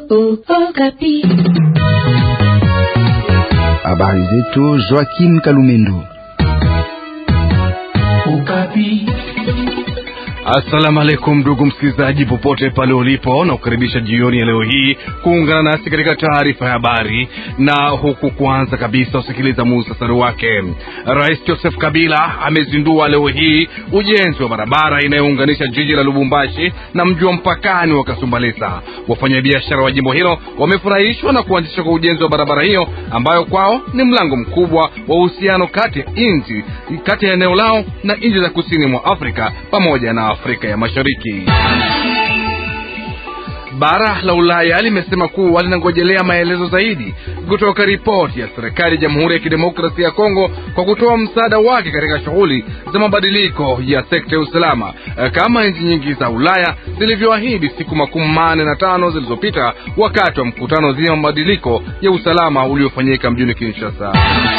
Habari zetu Joaquim Kalumendo. Assalamu alaikum ndugu msikilizaji, popote pale ulipo, na kukaribisha jioni ya leo hii kuungana nasi katika taarifa ya habari. Na huku kwanza kabisa usikiliza muhtasari wake. Rais Joseph Kabila amezindua leo hii ujenzi wa barabara inayounganisha jiji la Lubumbashi na mji wa mpakani wa Kasumbalesa. Wafanyabiashara wa jimbo hilo wamefurahishwa na kuanzishwa kwa ujenzi wa barabara hiyo ambayo kwao ni mlango mkubwa wa uhusiano kati ya nchi kati ya eneo lao na nchi za kusini mwa Afrika pamoja na Afrika ya Mashariki. Bara la Ulaya limesema kuwa linangojelea maelezo zaidi kutoka ripoti ya serikali ya Jamhuri ya Kidemokrasia ya Kongo kwa kutoa msaada wake katika shughuli za mabadiliko ya sekta ya usalama kama nchi nyingi za Ulaya zilivyoahidi siku makumi manne na tano zilizopita wakati wa mkutano dhidi ya mabadiliko ya usalama uliofanyika mjini Kinshasa.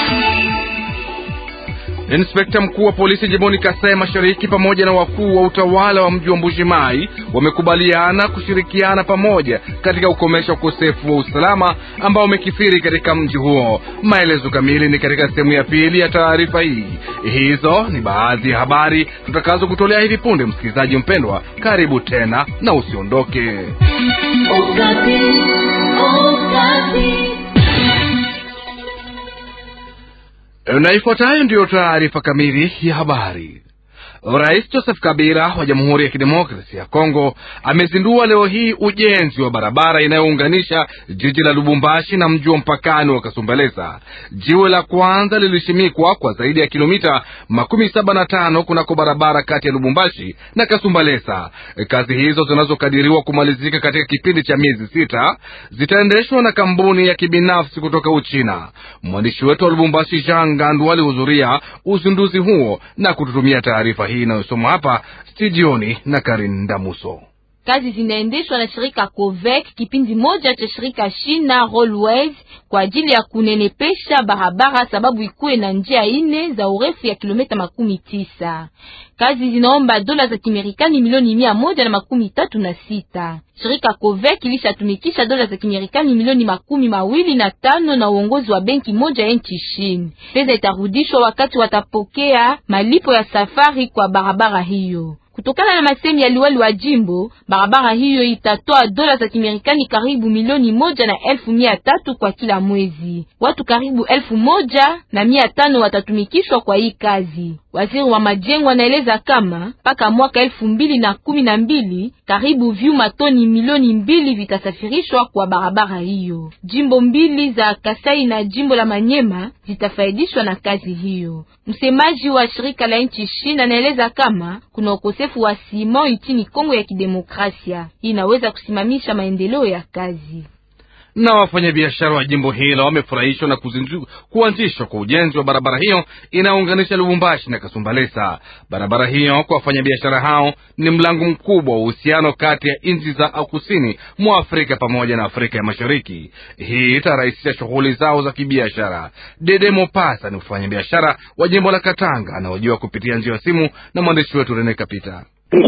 Inspekta mkuu wa polisi jimboni Kasai Mashariki pamoja na wakuu wa utawala wa mji wa Mbuji-Mayi wamekubaliana kushirikiana pamoja katika kukomesha ukosefu wa usalama ambao umekithiri katika mji huo. Maelezo kamili ni katika sehemu ya pili ya taarifa hii. Hizo ni baadhi ya habari tutakazo kutolea hivi punde. Msikilizaji mpendwa, karibu tena na usiondoke. Okapi, Okapi. Na ifuatayo ndiyo taarifa kamili ya habari. Rais Joseph Kabila wa Jamhuri ya Kidemokrasia ya Kongo amezindua leo hii ujenzi wa barabara inayounganisha jiji la Lubumbashi na mji wa mpakani wa Kasumbalesa. Jiwe la kwanza lilishimikwa kwa zaidi ya kilomita makumi saba na tano kunako barabara kati ya Lubumbashi na Kasumbalesa. Kazi hizo zinazokadiriwa kumalizika katika kipindi cha miezi sita zitaendeshwa na kampuni ya kibinafsi kutoka Uchina. Mwandishi wetu wa Lubumbashi Jean Gandu alihudhuria uzinduzi huo na kututumia taarifa hii inayosomwa hapa studioni na Karin Damuso. Kazi zinaendeshwa na shirika Covec, kipindi moja cha shirika China Railways kwa ajili ya kunenepesha barabara, sababu ikuwe na njia ine za urefu ya kilomita makumi tisa. Kazi zinaomba dola za Kimerikani milioni mia moja na makumi tatu na sita. Shirika Covec ilishatumikisha dola za Kimerikani milioni makumi mawili na tano na uongozi wa benki moja ya nchi China. Pesa itarudishwa wakati watapokea malipo ya safari kwa barabara hiyo. Kutokana na masemi ya liwali wa jimbo, barabara hiyo itatoa dola za Kimerikani karibu milioni moja na elfu mia tatu kwa kila mwezi. Watu karibu elfu moja na mia tano watatumikishwa kwa hii kazi. Waziri wa majengo anaeleza kama mpaka mwaka elfu mbili na kumi na mbili karibu vyuma toni milioni mbili vitasafirishwa kwa barabara hiyo. Jimbo mbili za Kasai na jimbo la Manyema zitafaidishwa na kazi hiyo. Msemaji wa shirika la nchi China anaeleza kama kuna ukosefu wa simo nchini Kongo ya Kidemokrasia. Hii inaweza kusimamisha maendeleo ya kazi na wafanyabiashara wa jimbo hilo wamefurahishwa na kuanzishwa kwa ujenzi wa barabara hiyo inayounganisha Lubumbashi na Kasumbalesa. Barabara hiyo kwa wafanyabiashara hao ni mlango mkubwa wa uhusiano kati ya nchi za kusini mwa Afrika pamoja na Afrika ya Mashariki. Hii itarahisisha shughuli zao za kibiashara. Dede Mopasa ni mfanyabiashara wa jimbo la Katanga anaojiwa kupitia njia ya simu na mwandishi wetu Rene Kapita.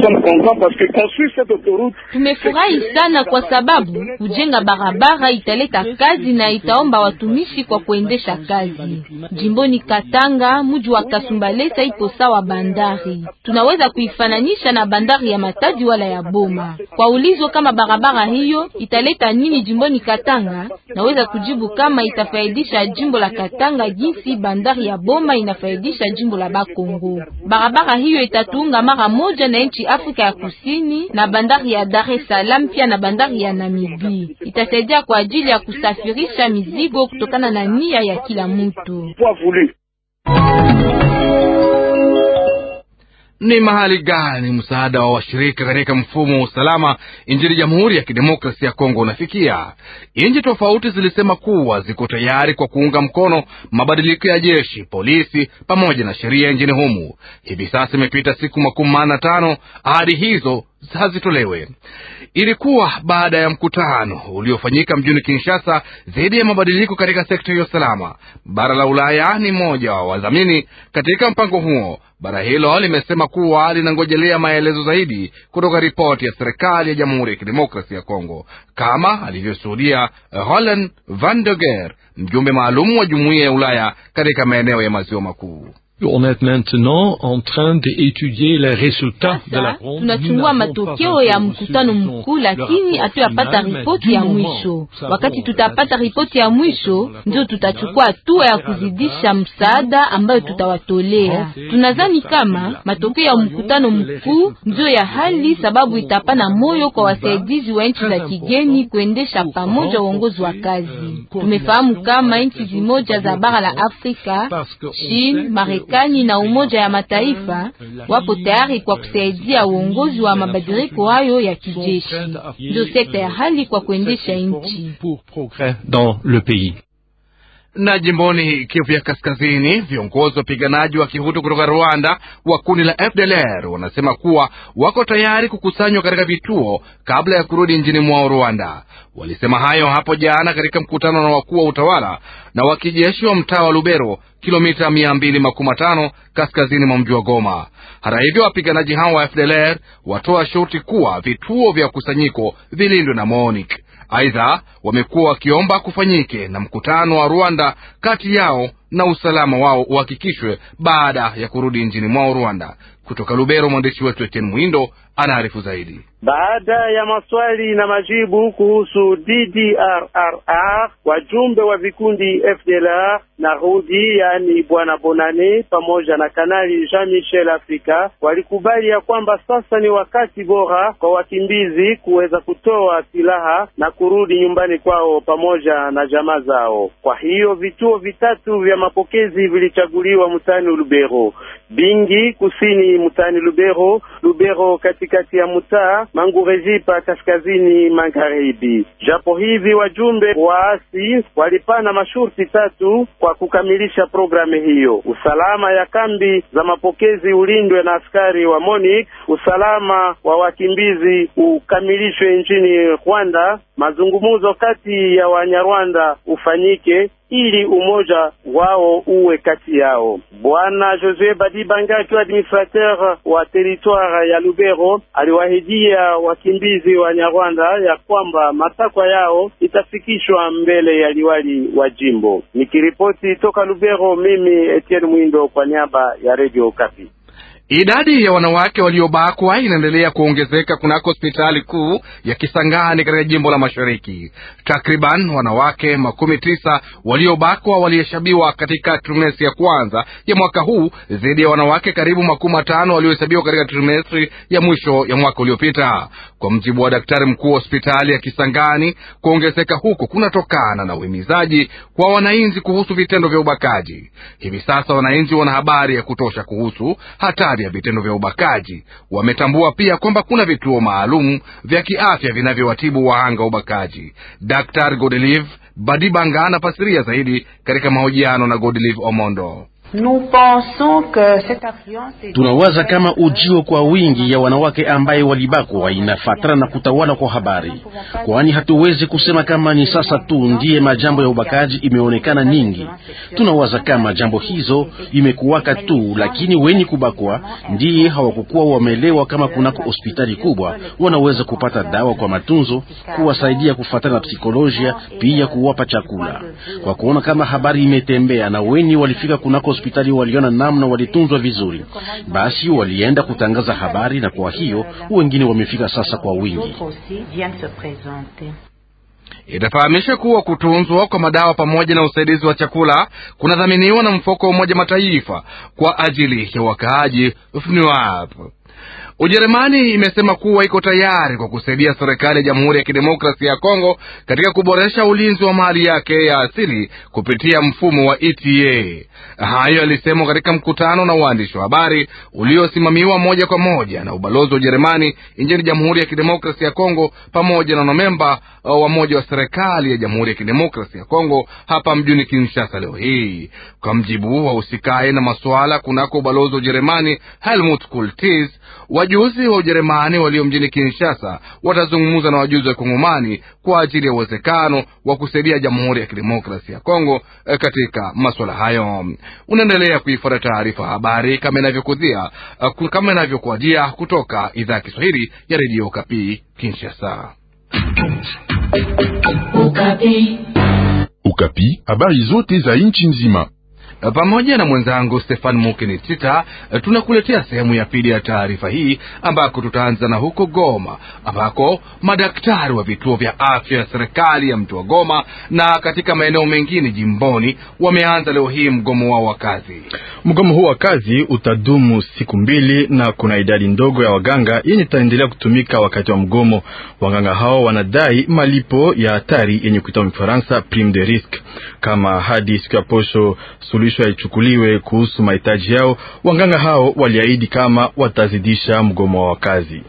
Tumefurahi sana kwa sababu kujenga barabara italeta kazi na itaomba watumishi kwa kuendesha kazi. Jimboni Katanga, mji wa Kasumbalesa ipo sawa bandari. Tunaweza kuifananisha na bandari ya Matadi wala ya Boma. Kwa ulizo kama barabara hiyo italeta nini jimboni Katanga, naweza kujibu kama itafaidisha jimbo la Katanga jinsi bandari ya Boma inafaidisha jimbo la Bakongo. Barabara hiyo itatuunga mara moja na nchi Afrika ya Kusini na bandari ya Dar es Salaam pia na bandari ya Namibi. Itasaidia kwa ajili ya kusafirisha mizigo kutokana na nia ya kila mtu. Ni mahali gani msaada wa washirika katika mfumo wa usalama nchini Jamhuri ya Kidemokrasia ya Kongo unafikia? Nchi tofauti zilisema kuwa ziko tayari kwa kuunga mkono mabadiliko ya jeshi, polisi pamoja na sheria nchini humu. Hivi sasa imepita siku makumi manne na tano ahadi hizo hazitolewe. Ilikuwa baada ya mkutano uliofanyika mjini Kinshasa dhidi ya mabadiliko katika sekta ya usalama. Bara la Ulaya ni mmoja wa wadhamini katika mpango huo. Bara hilo limesema kuwa linangojelea maelezo zaidi kutoka ripoti ya serikali ya Jamhuri ya Kidemokrasia ya Kongo, kama alivyoshuhudia Roland Van de Geer, mjumbe maalum wa Jumuiya ya Ulaya katika maeneo ya maziwa makuu. On est maintenant en train d'étudier les résultats de la Sasa ronde. tunachungua matokeo ya mkutano mkuu, lakini hatuyapata ripoti ya mwisho. Wakati tutapata ripoti ya mwisho, ndio tutachukua hatua ya kuzidisha msaada ambayo tutawatolea. Tunadhani kama matokeo ya mkutano mkuu ndio ya hali, sababu itapana moyo kwa wasaidizi wa nchi za kigeni kuendesha pamoja uongozi wa kazi. Tumefahamu kama nchi zimoja za bara la Afrika, China, Marekani na Umoja ya Mataifa wapo tayari kwa kusaidia uongozi wa mabadiliko hayo ya kijeshi. Ndio sekta ya hali kwa kuendesha nchi. pour progrès dans le pays. Na jimboni Kivu ya Kaskazini, viongozi wapiganaji wa kihutu kutoka Rwanda wa kundi la FDLR wanasema kuwa wako tayari kukusanywa katika vituo kabla ya kurudi nchini mwao Rwanda. Walisema hayo hapo jana katika mkutano na wakuu wa utawala na wa kijeshi wa mtaa wa Lubero, kilomita mia mbili makumi matano kaskazini mwa mji wa Goma. Hata hivyo, wapiganaji hao wa FDLR watoa shurti kuwa vituo vya kusanyiko vilindwe na MONUC. Aidha, wamekuwa wakiomba kufanyike na mkutano wa Rwanda kati yao na usalama wao uhakikishwe baada ya kurudi nchini mwao Rwanda. Kutoka Lubero, mwandishi wetu Etienne Mwindo anaarifu zaidi. Baada ya maswali na majibu kuhusu DDRR, wajumbe wa vikundi FDLR na Rudi, yaani bwana Bonane pamoja na kanali Jean Michel Afrika walikubali ya kwamba sasa ni wakati bora kwa wakimbizi kuweza kutoa silaha na kurudi nyumbani kwao pamoja na jamaa zao. Kwa hiyo vituo vitatu vya mapokezi vilichaguliwa mtaani Lubero: Bingi kusini mtaani Lubero, Lubero katikati ya mtaa, Mangurejipa kaskazini magharibi. Japo hivi wajumbe waasi walipana masharti tatu kwa kukamilisha programu hiyo: usalama ya kambi za mapokezi ulindwe na askari wa MONUC, usalama wa wakimbizi ukamilishwe nchini Rwanda, mazungumzo kati ya Wanyarwanda ufanyike ili umoja wao uwe kati yao. Bwana Josue Badibanga akiwa administrateur wa territoire ya Lubero aliwahidia wakimbizi wa Nyarwanda ya kwamba matakwa yao itafikishwa mbele ya liwali wa jimbo. Nikiripoti toka Lubero, mimi Etienne Mwindo kwa niaba ya Radio Okapi. Idadi ya wanawake waliobakwa inaendelea kuongezeka kunako hospitali kuu ya Kisangani katika jimbo la Mashariki. Takriban wanawake makumi tisa waliobakwa walihesabiwa katika trimestri ya kwanza ya mwaka huu dhidi ya wanawake karibu makumi matano waliohesabiwa katika trimestri ya mwisho ya mwaka uliopita. Kwa mjibu wa daktari mkuu wa hospitali ya Kisangani, kuongezeka huko kunatokana na uhimizaji kwa wananchi kuhusu vitendo vya ubakaji. Hivi sasa wananchi wana habari ya kutosha kuhusu hatari ya vitendo vya ubakaji. Wametambua pia kwamba kuna vituo maalum vya kiafya vinavyowatibu wahanga wa ubakaji. Dr Godelive Badibanga anafasiria zaidi katika mahojiano na Godelive Omondo. Tunawaza kama ujio kwa wingi ya wanawake ambaye walibakwa inafatana na kutawala kwa habari, kwani hatuwezi kusema kama ni sasa tu ndiye majambo ya ubakaji imeonekana nyingi. Tunawaza kama jambo hizo imekuwaka tu, lakini wenye kubakwa ndiye hawakukuwa wamelewa kama kunako hospitali kubwa wanaweza kupata dawa kwa matunzo, kuwasaidia kufatana na psikolojia, pia kuwapa chakula. Kwa kuona kama habari imetembea na wenye walifika kunako hospitali waliona namna walitunzwa vizuri, basi walienda kutangaza habari, na kwa hiyo wengine wamefika sasa kwa wingi. Itafahamisha kuwa kutunzwa kwa madawa pamoja na usaidizi wa chakula kunadhaminiwa na mfuko wa Umoja Mataifa kwa ajili ya wakaaji FNUAP. Ujerumani imesema kuwa iko tayari kwa kusaidia serikali ya Jamhuri ya Kidemokrasia ya Kongo katika kuboresha ulinzi wa mali yake ya asili kupitia mfumo wa ETA. Hayo yalisemwa katika mkutano na waandishi wa habari uliosimamiwa moja kwa moja na ubalozi wa Ujerumani nchini Jamhuri ya Kidemokrasia ya Kongo pamoja na wanamemba wa moja wa serikali ya Jamhuri ya Kidemokrasia ya Kongo hapa mjini Kinshasa leo hii. Kwa mjibu wa usikae na masuala kunako ubalozi wa Ujerumani Helmut Kultis, Wajuzi wa Ujerumani walio mjini Kinshasa watazungumza na wajuzi wa Kongomani kwa ajili ya uwezekano wa kusaidia Jamhuri ya Kidemokrasia ya Kongo eh, katika masuala hayo. Unaendelea kuifuata taarifa habari kama inavyokujia eh, kama inavyokuajia kutoka idhaa ya Kiswahili ya redio Kapi Kinshasa. Okapi. Ukapi, habari zote za nchi nzima. pamoja na mwenzangu Stefan Mukinitita tunakuletea sehemu ya pili ya taarifa hii, ambako tutaanza na huko Goma, ambako madaktari wa vituo vya afya ya serikali ya mji wa Goma na katika maeneo mengine jimboni wameanza leo hii mgomo wao wa kazi. Mgomo huu wa kazi utadumu siku mbili na kuna idadi ndogo ya waganga yenye itaendelea kutumika wakati wa mgomo. Waganga hao wanadai malipo ya hatari yenye kuitwa Mfaransa prime de risque. Kama hadi siku ya posho suluhisho haichukuliwe kuhusu mahitaji yao, waganga hao waliahidi kama watazidisha mgomo wa kazi.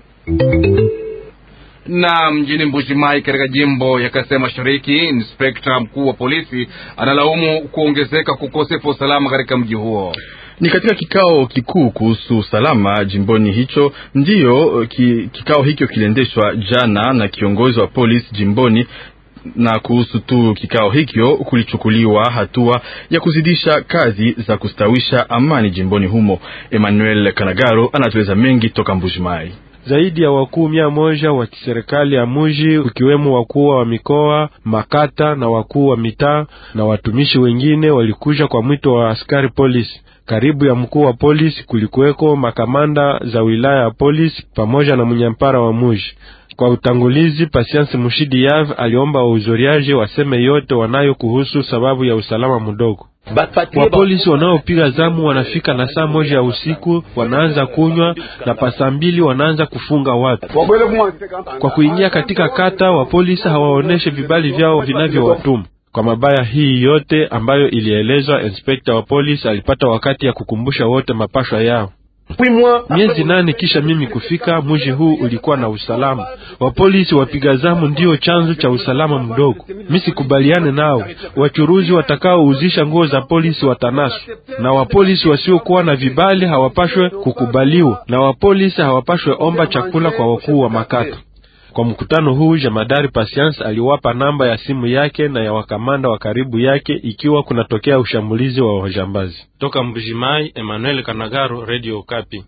na mjini Mbuji-Mayi katika jimbo ya Kasai Mashariki, inspekta mkuu wa polisi analaumu kuongezeka kukosefu usalama katika mji huo. Ni katika kikao kikuu kuhusu usalama jimboni hicho ndiyo ki, kikao hicho kiliendeshwa jana na kiongozi wa polisi jimboni na kuhusu tu kikao hicho kulichukuliwa hatua ya kuzidisha kazi za kustawisha amani jimboni humo. Emmanuel Kanagaro anatueleza mengi toka Mbujimai. Zaidi ya wakuu mia moja wa kiserikali ya muji ukiwemo wakuu wa mikoa, makata na wakuu wa mitaa na watumishi wengine walikuja kwa mwito wa askari polisi. Karibu ya mkuu wa polisi kulikuweko makamanda za wilaya ya polisi pamoja na mnyampara wa muji. Kwa utangulizi, Patience Mushidi Yav aliomba wahudhuriaji waseme yote wanayo kuhusu sababu ya usalama mdogo. Wapolisi wanaopiga zamu wanafika na saa moja ya usiku wanaanza kunywa na pasa mbili wanaanza kufunga watu. Kwa kuingia katika kata, wapolisi hawaoneshe vibali vyao vinavyowatuma kwa mabaya. Hii yote ambayo ilielezwa, inspekta wa polisi alipata wakati ya kukumbusha wote mapashwa yao. Miezi nane kisha mimi kufika, mji huu ulikuwa na usalama. Wapolisi wapiga zamu ndio chanzo cha usalama mdogo. Mi sikubaliane nao. Wachuruzi watakaouzisha nguo za polisi watanaswa, na wapolisi wasiokuwa na vibali hawapashwe kukubaliwa, na wapolisi hawapashwe omba chakula kwa wakuu wa makata. Kwa mkutano huu Jemadari Patience aliwapa namba ya simu yake na ya wakamanda wa karibu yake ikiwa kunatokea ushambulizi wa wajambazi. Toka Mbujimai, Emmanuel Kanagaro, Radio Okapi.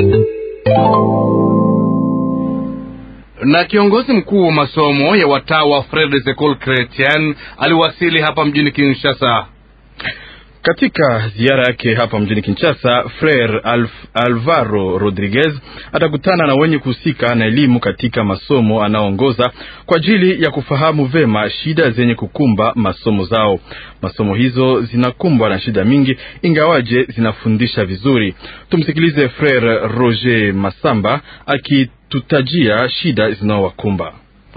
Na kiongozi mkuu wa masomo ya watawa Frere Zekol Chretien aliwasili hapa mjini Kinshasa. Katika ziara yake hapa mjini Kinshasa, Frere Alf, Alvaro Rodriguez atakutana na wenye kuhusika na elimu katika masomo anaoongoza kwa ajili ya kufahamu vema shida zenye kukumba masomo zao. Masomo hizo zinakumbwa na shida mingi, ingawaje zinafundisha vizuri. Tumsikilize Frere Roger Masamba akitutajia shida zinaowakumba.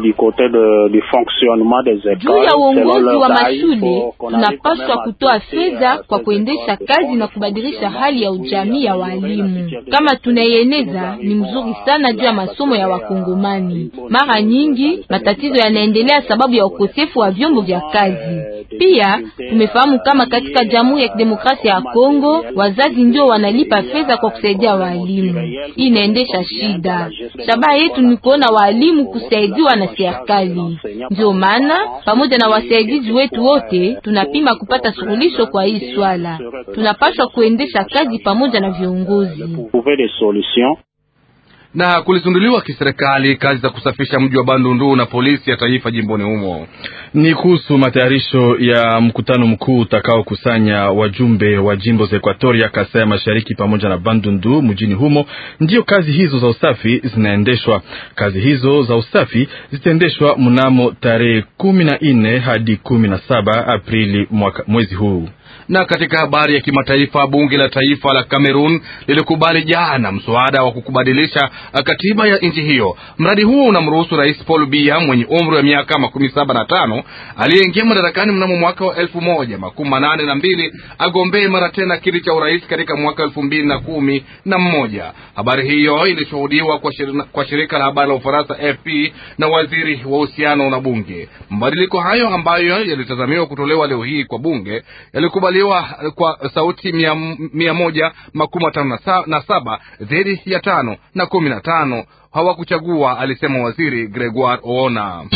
Juu ya uongozi wa mashule tunapaswa kutoa fedha kwa kuendesha kazi na kubadilisha hali ya ujamii ya walimu. Kama tunaieneza ni mzuri sana juu ya masomo ya Wakongomani. Mara nyingi matatizo yanaendelea sababu ya ukosefu wa vyombo vya kazi. Pia tumefahamu kama katika Jamhuri ya Kidemokrasia ya Kongo wazazi ndio wanalipa fedha kwa kusaidia walimu. Hii inaendesha shida. Shabaha yetu ni kuona walimu kusaidiwa na serikali. Ndio maana pamoja na wasaidizi wetu wote tunapima kupata suluhisho kwa hii swala. Tunapaswa kuendesha kazi pamoja na viongozi na kulizinduliwa kiserikali kazi za kusafisha mji wa Bandundu na polisi ya taifa jimboni humo. Ni kuhusu matayarisho ya mkutano mkuu utakaokusanya wajumbe wa jimbo za Ekuatoria, Kasai ya Mashariki pamoja na Bandundu mjini humo. Ndiyo kazi hizo za usafi zinaendeshwa. Kazi hizo za usafi zitaendeshwa mnamo tarehe kumi na nne hadi kumi na saba Aprili mwaka, mwezi huu na katika habari ya kimataifa, bunge la taifa la Cameroon lilikubali jana mswada wa kukubadilisha katiba ya nchi hiyo. Mradi huo unamruhusu Rais Paul Biya mwenye umri wa miaka makumi saba na tano aliyeingia madarakani mnamo mwaka wa elfu moja makumi manane na mbili agombee mara tena kiti cha urais katika mwaka elfu mbili na kumi na mmoja. Habari hiyo ilishuhudiwa kwa, shirina, kwa shirika la habari la Ufaransa FP na waziri wa uhusiano na bunge. Mabadiliko hayo ambayo yalitazamiwa kutolewa leo hii kwa bunge yalikubaliwa kwa sauti mia, mia moja makumi matano na saba dhidi ya tano na kumi na tano hawakuchagua, alisema waziri Gregoire Oona.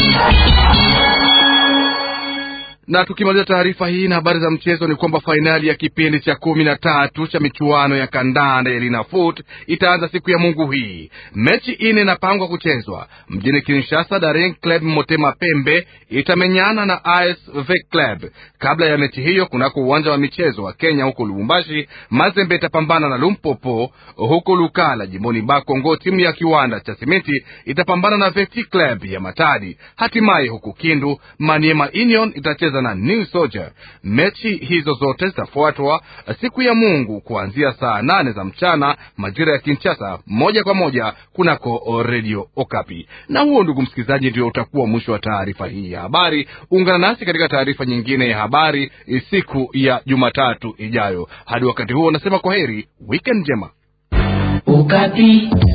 Na tukimaliza taarifa hii na habari za mchezo ni kwamba fainali ya kipindi cha kumi na tatu cha michuano ya kandanda ya Linafoot itaanza siku ya Mungu hii. Mechi ine inapangwa kuchezwa mjini Kinshasa. Daring Club Motema Pembe itamenyana na ASV Club. Kabla ya mechi hiyo, kunako uwanja wa michezo wa Kenya huko Lubumbashi, Mazembe itapambana na Lumpopo. Huko Lukala jimboni Bakongo, timu ya kiwanda cha simiti itapambana na Veti Club ya Matadi. Hatimaye huku Kindu, Maniema Union itacheza na New Soldier. Mechi hizo zote zitafuatwa siku ya Mungu kuanzia saa nane za mchana majira ya Kinshasa, moja kwa moja kunako Radio Okapi. Na huo, ndugu msikilizaji, ndio utakuwa mwisho wa taarifa hii ya habari. Ungana nasi katika taarifa nyingine ya habari siku ya Jumatatu ijayo. Hadi wakati huo, nasema kwa heri, weekend njema. Okapi.